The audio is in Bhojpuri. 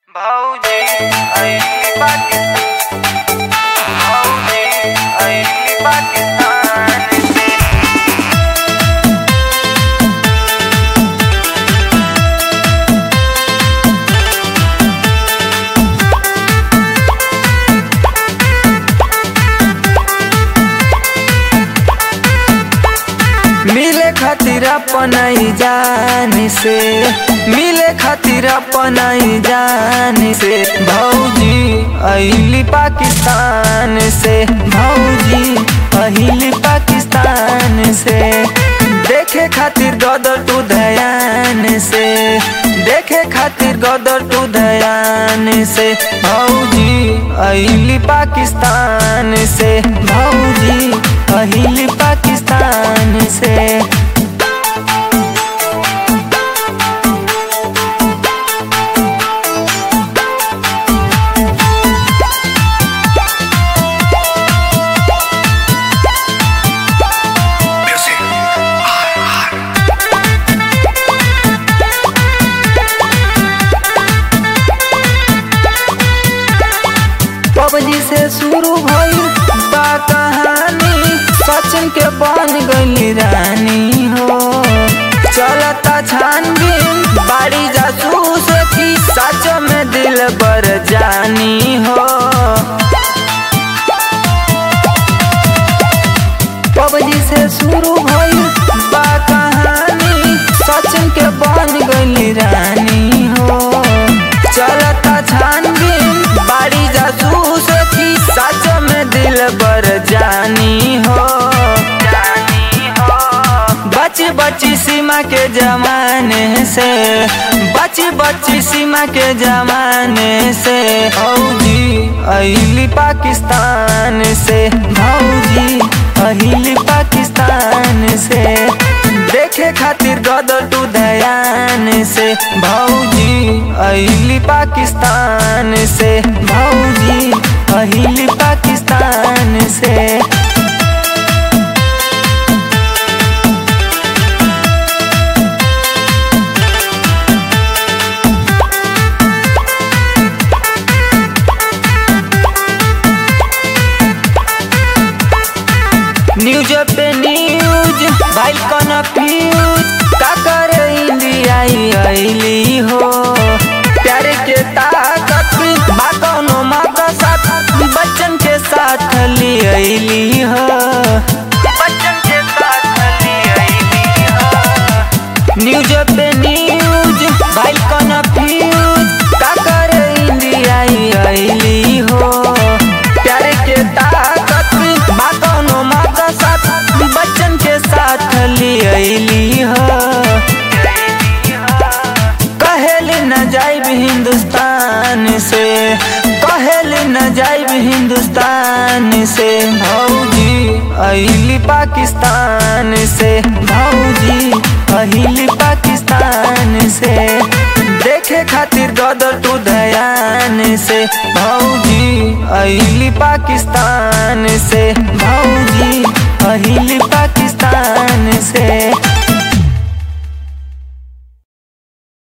भाऊजी आईली पाकिस्तान भाऊजी आईली पाकिस्तान से मिले खातिर अपनाई जान से मिले खातिर अपनाई जान से भौजी अहिली पाकिस्तान से भौजी अहिली पाकिस्तान से देखे खातिर गदर टू दयान से देखे खातिर गदर टू दयान से भौजी अहिली पाकिस्तान से भौजी अहिली पाकिस्तान से पबजी से शुरू भइल बा कहानी सचिन के बन गई रानी हो चलता छानबीन बाड़ी जासूस की सच में दिल बर जानी हो पबजी से शुरू भइल बा कहानी सचिन के बन गई रानी हो चलता छानबीन बाड़ी जासूस की सच में दिल बर जानी हो जानी हो बची बची सीमा के जमाने से बची बची सीमा के जमाने से भौजी अहिली पाकिस्तान से भौजी अहिली पाकिस्तान से देखे खातिर गदर टू दयान से भौजी अहिली पाकिस्तान से भौजी अहिली पाकिस्तान से न्यूज पे न्यूज भाई कन्फ्यूज का करे इंडिया अली हो प्यारे के ताकत बा कौनो माँ का साथ बच्चन के साथ ली अली हो बच्चन के साथ ली आईली हो न्यूज पे न्यूज भाई कन्फ्यूज का करे इंडिया अली हो प्यारे के ताकत बा कौनो माँ का साथ बच्चन के साथ ली अली हो आईली हो कहेल न जाइब हिंदुस्तान से कहेल न जाइब हिंदुस्तान से भौजी अहिली पाकिस्तान से भौजी अहिली पाकिस्तान से देखे खातिर गदर टू दयान से भौजी अहिली पाकिस्तान से भौजी अहिली पाकिस्तान से